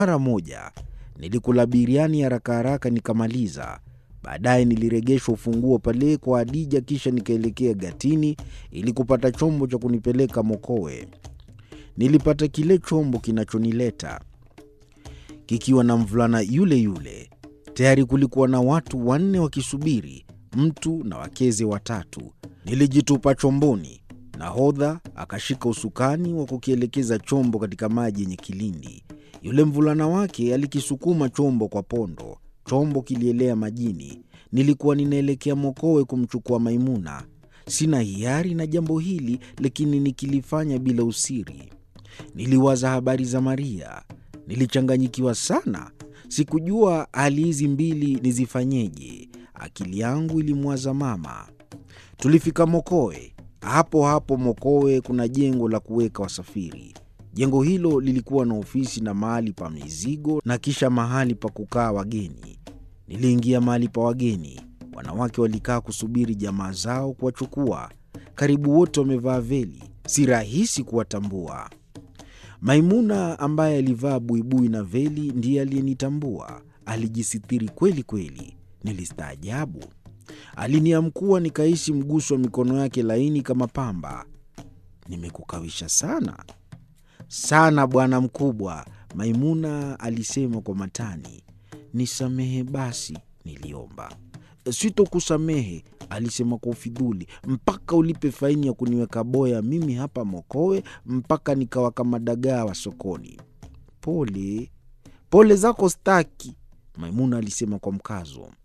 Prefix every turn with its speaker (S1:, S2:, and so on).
S1: Mara moja nilikula biriani haraka haraka nikamaliza. Baadaye niliregeshwa ufunguo pale kwa Hadija, kisha nikaelekea gatini ili kupata chombo cha kunipeleka Mokowe. Nilipata kile chombo kinachonileta kikiwa na mvulana yule yule. Tayari kulikuwa na watu wanne wakisubiri, mtu na wakeze watatu. Nilijitupa chomboni. Nahodha akashika usukani wa kukielekeza chombo katika maji yenye kilindi. Yule mvulana wake alikisukuma chombo kwa pondo. Chombo kilielea majini. Nilikuwa ninaelekea Mokowe kumchukua Maimuna. Sina hiari na jambo hili, lakini nikilifanya bila usiri. Niliwaza habari za Maria. Nilichanganyikiwa sana, sikujua hali hizi mbili nizifanyeje. Akili yangu ilimwaza mama. Tulifika Mokowe. Hapo hapo Mokowe kuna jengo la kuweka wasafiri. Jengo hilo lilikuwa na ofisi na mahali pa mizigo na kisha mahali pa kukaa wageni. Niliingia mahali pa wageni. Wanawake walikaa kusubiri jamaa zao kuwachukua. Karibu wote wamevaa veli, si rahisi kuwatambua. Maimuna ambaye alivaa buibui na veli ndiye aliyenitambua. Alijisitiri kweli kweli, nilistaajabu. Aliniamkua nikahisi mguso wa mikono yake laini kama pamba. Nimekukawisha sana sana, bwana mkubwa, Maimuna alisema kwa matani. Nisamehe basi, niliomba. Sitokusamehe, alisema kwa ufidhuli, mpaka ulipe faini ya kuniweka boya mimi hapa Mokowe mpaka nikawa kama dagaa wa sokoni. Pole pole zako staki, Maimuna alisema kwa mkazo.